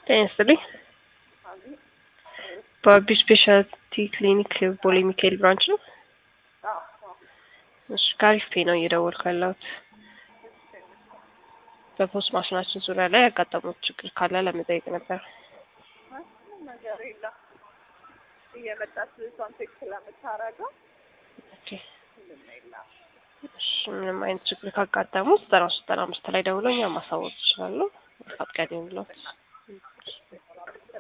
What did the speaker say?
ጤና ይስጥልኝ። በአቢ ስፔሻሊቲ ክሊኒክ ቦሌ ሚካኤል ብራንች ነው። እሺ ከአሪፍ ፔ ነው እየደወልኩ ያለሁት። በፖስት ማሽናችን ዙሪያ ላይ ያጋጠሙት ችግር ካለ ለመጠየቅ ነበር። ምንም ነገር የለም። እየመጣች ልጅቷን ቼክ ስለምታረገው ኦኬ ምንም የለም። እሺ ምንም አይነት ችግር ካጋጠሙ ዘጠና ሶስት ዘጠና አምስት ላይ ደውለው እኛን ማሳወቅ ይችላሉ። መልካም ቀን ይሁንልዎት።